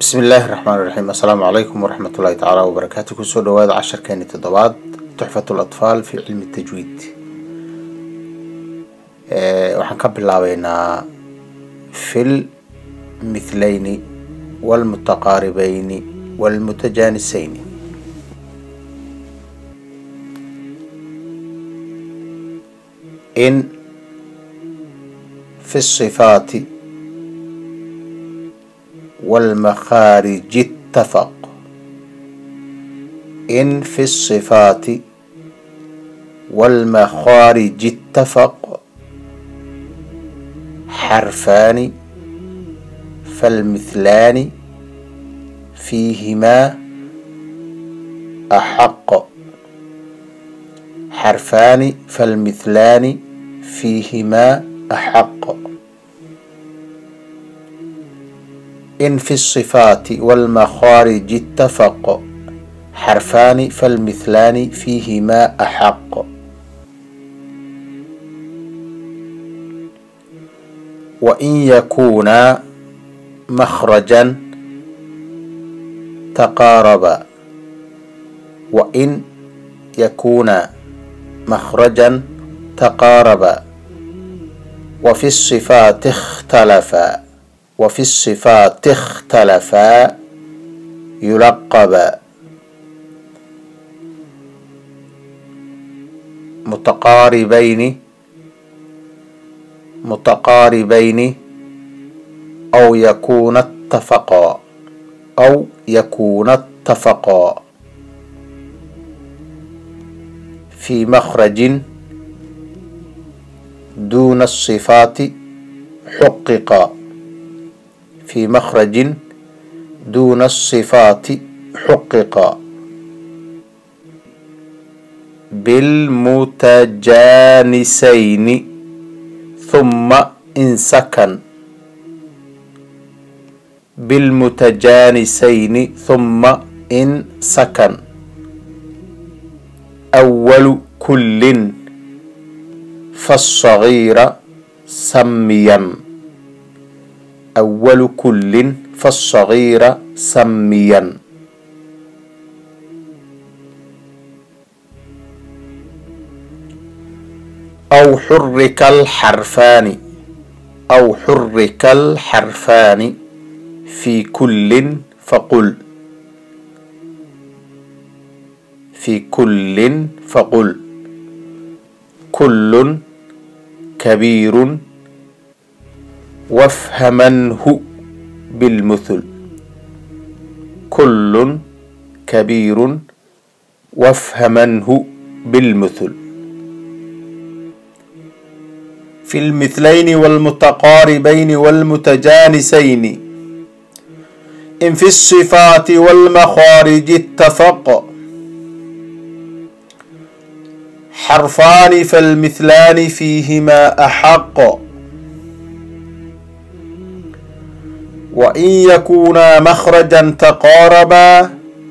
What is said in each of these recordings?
bismi illaahi raxmaan iraxiim assalaamu calaykum waraxmat ullahi tacaala wabarakaatu kusoo dhawaada casharkeeni toddobaad tuxfat latfaal fi cilmi tajwiid waxaan ka bilaabeynaa fil mithleyni walmutaqaaribeyni walmutajaaniseyni in fi sifaati والمخارج اتفق إن في الصفات والمخارج اتفق حرفان فالمثلان فيهما أحق حرفان فالمثلان فيهما أحق إن في الصفات والمخارج اتفق حرفان فالمثلان فيهما أحق وإن يكونا مخرجا تقاربا وإن يكونا مخرجا تقاربا وفي الصفات اختلفا وفي الصفات اختلفا يلقبا متقاربين متقاربين أو يكون اتفقا أو يكون اتفقا في مخرج دون الصفات حققا في مخرج دون الصفات حقق بالمتجانسين ثم إن سكن بالمتجانسين ثم إن سكن أول كل فالصغير سميا أول كل فالصغير سميا أو حرك الحرفان أو حرك الحرفان في كل فقل في كل فقل كل كبير وافهمنه بالمثل كل كبير وافهمنه بالمثل في المثلين والمتقاربين والمتجانسين إن في الصفات والمخارج اتفق حرفان فالمثلان فيهما أحق وإن يكونا مخرجا تقاربا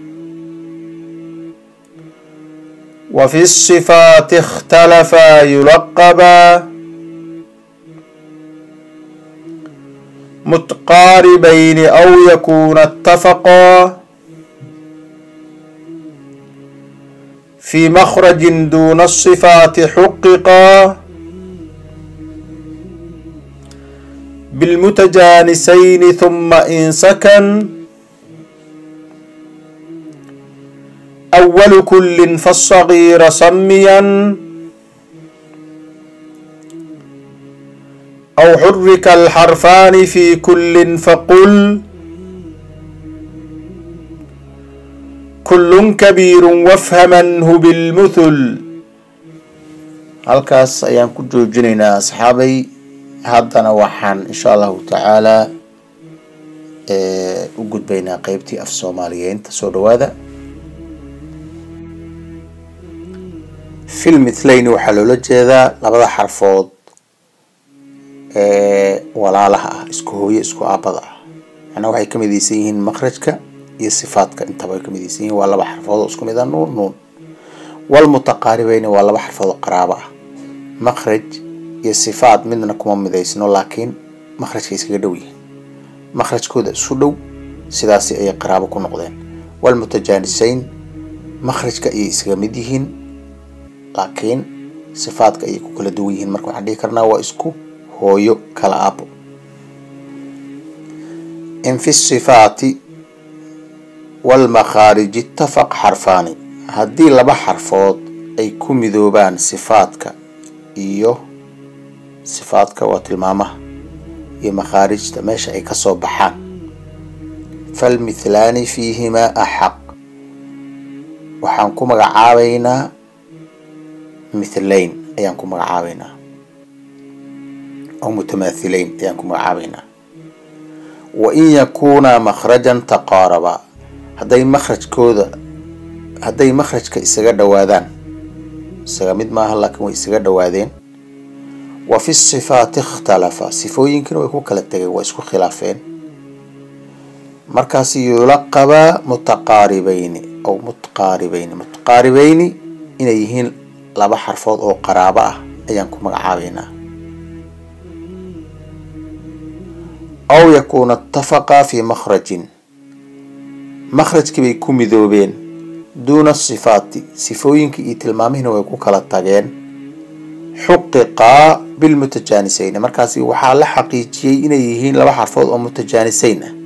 وفي الصفات اختلفا يلقبا متقاربين أو يكون اتفقا في مخرج دون الصفات حققا بالمتجانسين ثم إن سكن أول كل فالصغير سميا أو حرك الحرفان في كل فقل كل كبير وافهمنه بالمثل halkaas ayaan ku joojinaynaa asxaabay haddana waxaan insha allahu tacaalaa u gudbaynaa qeybtii af soomaaliyeynta soo dhawaada fil mithleyni waxaa loola jeedaa labada xarfood ee walaalaha ah isku hooyo isku aabada ah macnaa waxay ka midaysan yihiin makhrajka iyo sifaadka intaba ay ka midaysan yihiin waa laba xarfood oo isku mid a nuun nuun walmutaqaaribeyni waa laba xarfood oo qaraabo ah makhraj iyo sifaad midna kuma midaysno laakiin makhrajka iskaga dhow yihiin makhrajkooda isu dhow sidaasi ayay qaraabo ku noqdeen walmutajaanisayn makhrajka ayay isaga mid yihiin laakiin sifaadka ayay ku kala duwan yihiin marka waxaan dhihi karnaa waa isku hooyo kala aabo in fi sifaati walmakhaariji itafaq xarfaani haddii laba xarfood ay ku midoobaan sifaadka iyo sifaadka waa tilmaamaha iyo makhaarijta meesha ay kasoo baxaan falmithlaani fiihimaa axaq waxaan ku magacaabaynaa mithlayn ayaan ku magacaabaynaa oo mutamaathilayn ayaan ku magacaabaynaa wa in yakuunaa makhrajan taqaarabaa hadday makhrajkooda hadday makhrajka isaga dhowaadaan isaga mid maaha laakiin way isaga dhowaadeen wa fi sifaati ikhtalafa sifooyinkina way ku kala tegeen waa isku khilaafeen markaasi yulaqabaa mutaqaaribayni aw mutqaaribayni mutqaaribayni inay yihiin laba xarfood oo qaraabo ah ayaan ku magacaabaynaa aw yakuuna itafaqaa fii makhrajin makhrajkii bay ku midoobeen duuna sifaati sifooyinkii iyo tilmaamihiina way ku kala tageen xuqiqaa bilmutajaanisayni markaasi waxaa la xaqiijiyey inay yihiin laba xarfood oo mutajaanisayn ah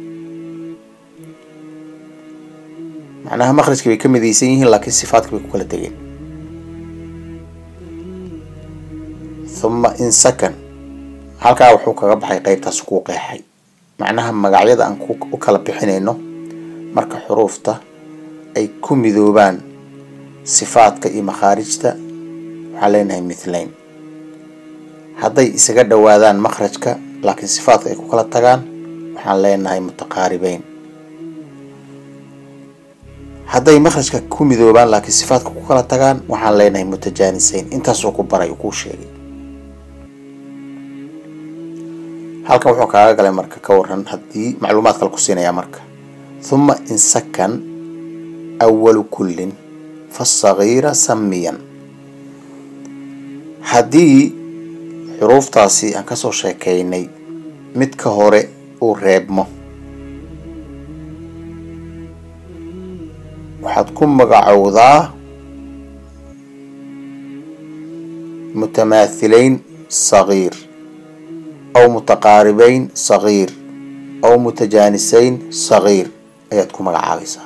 macnaha makhrajkii bay ka midaysan yihiin laakiin sifaadkii bay ku kala tegeen thuma in sakan halkaa wuxuu kaga baxay qeybtaas kuu qeexay macnaha magacyada aan u kala bixinayno marka xuruufta ay ku midoobaan sifaadka iyo makhaarijta waxaan leenahay mithlayn hadday isaga dhowaadaan makhrajka laakiin sifaadka ay ku kala tagaan waxaan leenahay mutaqaaribeyn hadday makhrajka ku midoobaan laakiin sifaadka ku kala tagaan waxaan leenahay mutajaanisayn intaasuu ku baray uu kuu sheegay halkan wuxuu kaaga galay marka ka waran haddii macluumaad kale ku siinayaa marka huma in sakan awalu kullin fasagiira samiyan haddii xuruuftaasi aan kasoo sheekeynay midka hore uu reebmo waxaad ku magacowdaa mutamaathilayn sagiir aw mutaqaaribayn sagiir aw mutajaanisayn sagiir ayaad ku magacaabaysaa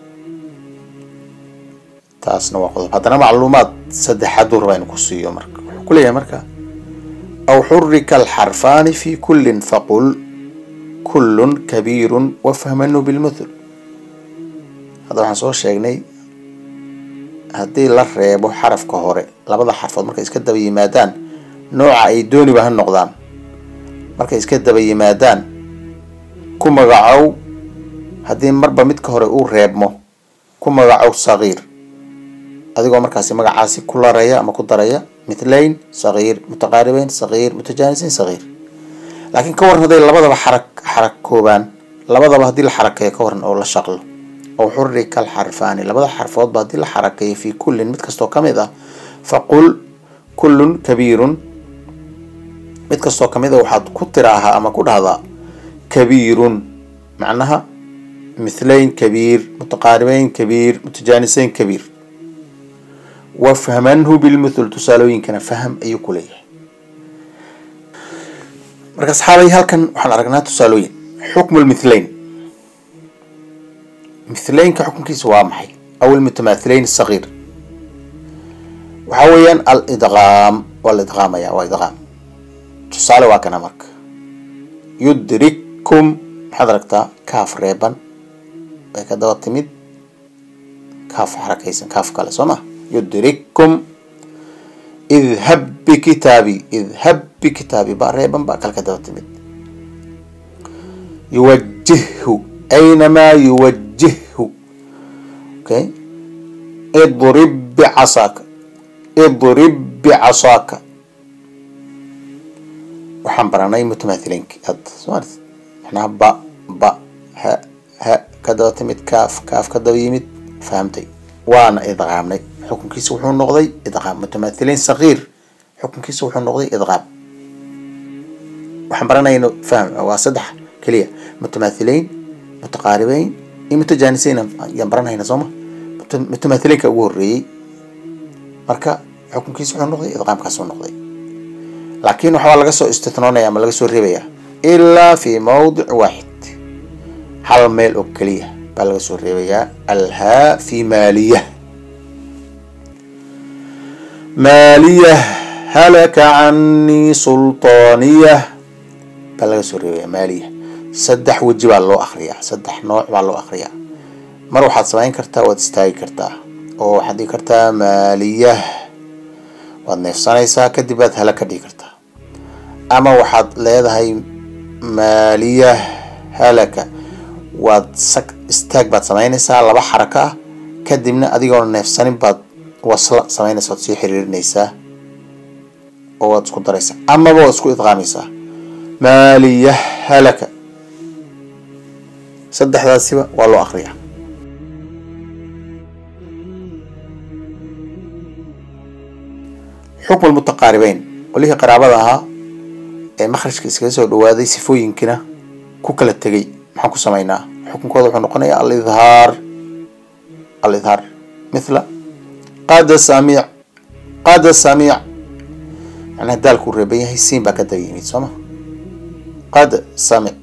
taasna waa qodob haddana macluumaad saddexaad uu rabaa inu ku siiyo marka wuxuu ku leeyahay marka aw xurika alxarfaani fi kullin faqul kullun kabiirun wafhamanu bilmuthul hadda waxaan soo sheegnay haddii la reebo xarafka hore labada xarfood markay iska daba yimaadaan nooca ay dooniba ha noqdaan markay iska daba yimaadaan ku magacow haddii marba midka hore uu reebmo ku magacow sagiir adigoo markaasi magacaasi ku laraya ama ku daraya mithlayn sagiir mutaqaaribeyn sagiir mutajaanisayn sagiir laakiin ka waran hadday labadaba xarak xarakoobaan labadaba haddii la xarakeeyo ka waran oo la shaqlo aw xurika alxarfaani labada xarfoodba haddii la xarakeeyo fii kullin mid kastoo ka mid ah faqul kullun kabiirun mid kastoo kamid a waxaad ku tiraahaa ama ku dhahdaa kabiirun macnaha mithlayn kabiir mutaqaaribeyn kabiir mutajaanisayn kabiir wafhamanhu bilmuthul tusaalooyinkana faham ayuu ku leeyahay marka asxaabay halkan waxaan aragnaa tusaalooyin xukmu lmithlayn mithlaynka xukunkiisa waa maxay aw almutamaathilayn sagiir waxaa weeyaan alidqaam waa la idqaamaya waa idqaam tusaale waa kana marka yudrikkum maxaad aragtaa kaaf reeban way ka daba timid kaaf xarakaysan kaaf kale soo ma yudrikkum idhab bikitaabi idhab bikitaabi baa reeban baa kale ka daba timid yuwajihhu aynamaa yuwajihhu okay idrib bicasaaka idrib bicasaaka waxaan baranay mutamaathilinki hadda soomaalit macnaha ba ba ha ha ka daba timid kaaf kaaf ka daba yimid fahamtay waana idqaamnay xukunkiisa wuxuu noqday idqaam mutamaathilayn sagiir xukunkiisa wuxuu noqday idqaam waxaan baranayno fahm waa saddex keliya mutamaathilayn mutaqaaribeyn iyo mutajaaniseyn ayaan baranayna sooma mutamathiliinka ugu horreeyey marka xukunkiisa wuxuu noqday idqaamkaas uu noqday laakiin waxbaa laga soo istithnoonaya ama laga soo reebaya ilaa fi mawdic waaxid hal meel oo keliya baa laga soo reebayaa alhaa fi maaliya maaliya halaka canii sultaaniya baa laga soo reebayaa maaliya saddex weji baa loo akriyaa saddex nooc baa loo akriyaa mar waxaad samayn kartaa waad istaagi kartaa oo waxaad dhigi kartaa maaliyah waad neefsanaysaa kadib baad hala ka dhigi kartaa ama waxaad leedahay maaliyah halaka waad sag istaag baad samaynaysaa laba xarako ah kadibna adigoona neefsanin baad wasla samaynaysa waad sii xiriirinaysaa oo waad isku daraysaa amaba waad isku idqaamaysaa maaliyah halaka saddexdaasiba waa loo akriyaa xukm lmutaqaaribeyn qolihii qaraabada ahaa ee makhrajka iskaga soo dhawaaday sifooyinkina ku kala tegay maxaan ku samaynaa xukunkooda wuxuu noqonayaa alidhaar alidhaar mithla qada samiic qada samiic macnaha daalkuu reeban yahay siin baa ka daba yimid soo ma qad samic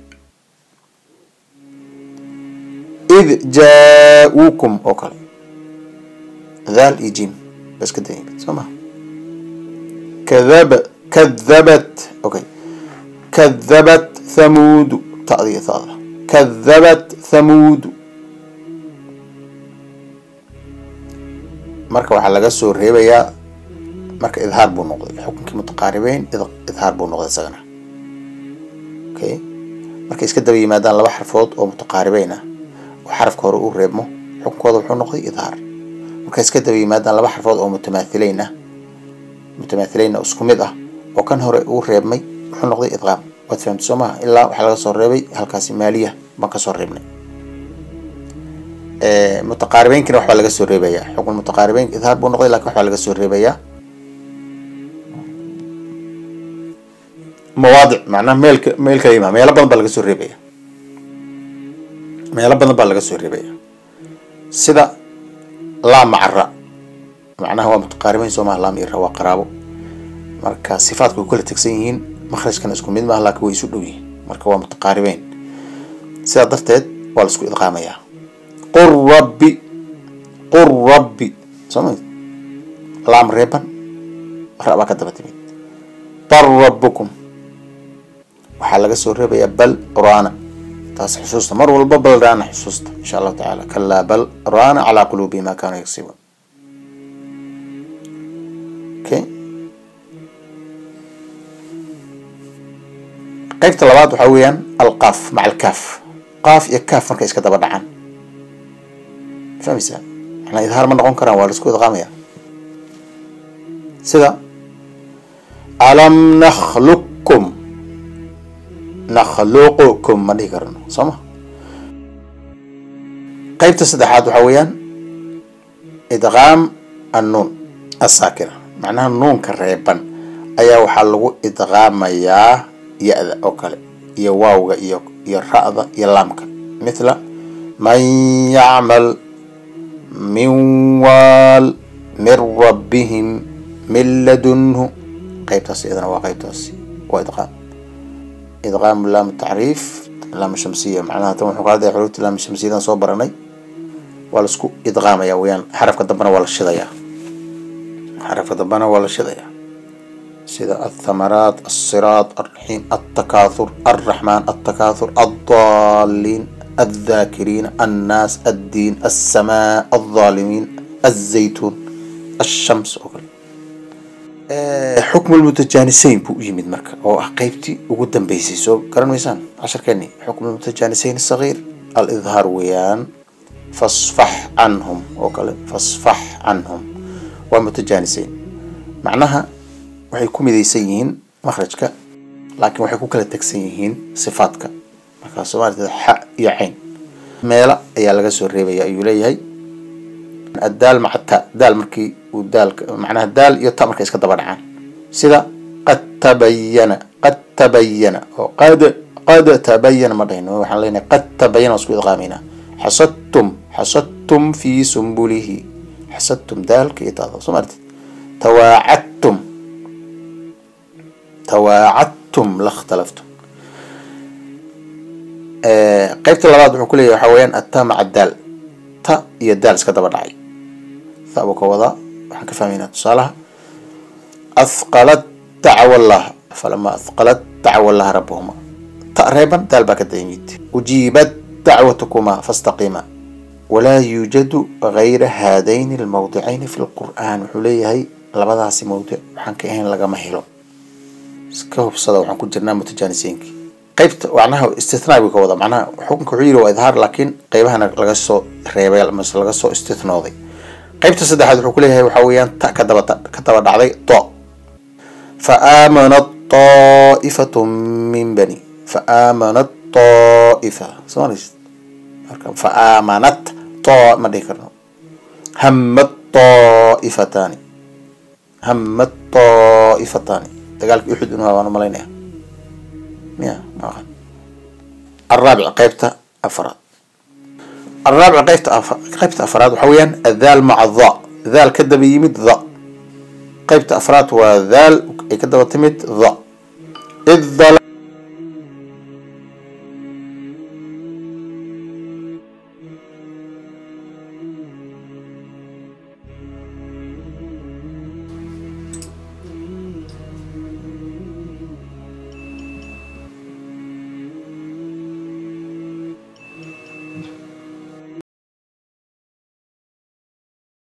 id jaa-uukum oo kale daal iyo jim baa iska daba yimid soo ma كذب كذبت اوكي كذبت ثمود تأذية ثالثة كذبت ثمود marka waxaa laga soo reebayaa marka idhaar buu noqday xukunkii mutaqaaribeyn idhaar buu noqday isagana okay markay iska daba yimaadaan laba xarfood oo mutaqaaribeyn ah oo xarafka hore uu reebmo xukunkooda wuxuu noqday idhaar markay iska daba yimaadaan laba xarfood oo mutamaathileyn ah mutamaathileyn oo isku mid ah oo kan hore uu reebmay wuxuu noqday idqaam waad fahamtay soo maha ilaa waxaa laga soo reebay halkaasi maaliya baan kasoo reebnay mutaqaaribeynkina waxbaa laga soo reebayaa xukun mutaqaaribeyn idhaar buu noqday lakin waxbaa laga soo reebayaa mawaadic macnaha meelka meel kala yimaa meelo badan baa laga soo reebaya meelo badan baa laga soo reebaya sida laa macara macnaha waa mutaqaaribeyn soo maha laam ira waa qaraabo marka sifaatku way kala tegsan yihiin makhrajkana isku mid maaha laakiin way isu dhow yihiin marka waa mutaqaaribeyn sidaa darteed waa la isku idqaamayaa qur rabbi qur rabbi soo ma laam reeban ra baa ka daba timid bar rabbukum waxaa laga soo reebayaa bal raana taas xusuusta mar walba bal raana xusuusta insha allahu tacaala kalaa bal raana calaa quluubi ma kaanuu yagsibuun okay qaybta labaad waxaa weeyaan alqaaf maca alkaaf qaaf iyo kaaf markay iska daba dhacaan fahmaysaa macnaa idhaar ma noqon karaan waa la isku idqaamaya sida alam nakhluqkum nakhluqukum ma dhihi karano soo ma qaybta saddexaad waxaa weeyaan idqaam annuun asaakina macnaha nuunka reeban ayaa waxaa lagu idqaamayaa ya-da oo kale iyo waawga iyo iyo ra-da iyo laamka mithla man yacmal min waal min rabbihim min ladunhu qaybtaas iyadana waa qaybtaasi waa idqaam idqaamu laam tacriif laam shamsiya macnaha tan wuxuu ka hadlaya xuruufta laam shamsiyadan soo baranay waa la isku idqaamaya weyaan xarafka dambena waa la shidayaa xarafka dambena waa la shidayaa sida althamaraat alsiraat alraxiim altakaathur alraxmaan altakaathur aldaliin الذاكرين الناس الدين السماء الظالمين الزيتون الشمس وكل حكم المتجانسين بو يمد مركا او قيبتي وقدام بيسي سو كرن ميسان عشر كاني حكم المتجانسين الصغير الإظهار ويان فاصفح عنهم وكل فاصفح عنهم والمتجانسين معناها waxay ku midaysan yihiin makhrajka laakiin waxay ku kala tegsan yihiin sifaadka markaa soomaalida xa iyo cayn meela ayaa laga soo reebaya ayuu leeyahay addaal maca ta daal markii uu daalka macnaha daal iyo ta markay iska daba dhacaan sida qad tabayana qad tabayana oo qad qad tabayana ma dhahayno waxaan leenahay qad tabayana waa isku idqaamayna xasadtum xasadtum fi sumbulihi xasadtum daalka iyo taada soo martid tawaacadtum tawaacadtum la ikhtalaftum qeybta labaad wuxuu ku leeyahay waxaa weeyaan atta maca daal ta iyo daal iska daba dhacay ta buu ka wadaa waxaan ka fahmaynaa tusaalaha athqalat dacwa allah falama athqalat dacwa allah rabbahuma ta reeban daal baa ka dayimid ujiibat dacwatukuma fastaqiima walaa yuujadu gayra haadayni almawdicayni fi lqur'aan wuxuu leeyahay labadaasi mawdic waxaan ka ahayn lagama helo iska hubsada waxaan ku jirnaa mutajaanisiinkii qeybta macnaha istithnaa buu ka wada macnaha xukunka wuxuu yidhi waa idhaar laakiin qeybahana laga soo reebay mase laga soo istithnooday qeybta saddexaad wuxuu ku leeyahay waxaa weeyaan ta ka daba ka daba dhacday to fa aamanat ta'ifatun min bani fa aamanat ta'ifa soo maraysid marka fa aamanat to ma dhihi karno hammat ta'ifataani hammat ta'ifataani dagaalka uxud inuu waan umalaynaya miya maahan الرابع قيبته أفراد الرابع قيبته أف... قيبته أفراد وحويا الذال مع الضاء ذال كده بيمد ضاء قيبته أفراد وذال كده بتمد ضاء إذ ظل